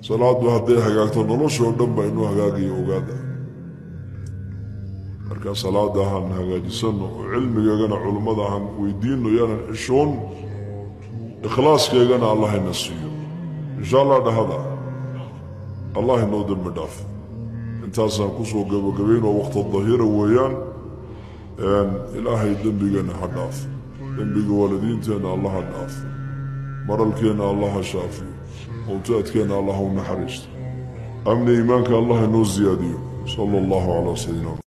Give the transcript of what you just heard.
salaadu hadday hagaagto noloshoo dhan baa inuu hagaagayo ogaada marka salaada han hagaajisano oo cilmigeegana culummada han weydiino yaanan xishoon ikhlaaskeegana allahayna siiyo insha allah dhahada allah inoo dembi dhaaf intaasaan kusoo gabagabayn oo waqta dahira weeyaan ilaahay dembigeenna ha dhaaf dembiga waalidiinteenna allah ha dhaaf maralkeenna allah ha shaafiyo mowtaadkeenna allah u naxariisto amni iimaanka allah inoo siyaadiyo sala allahu calaa sayidina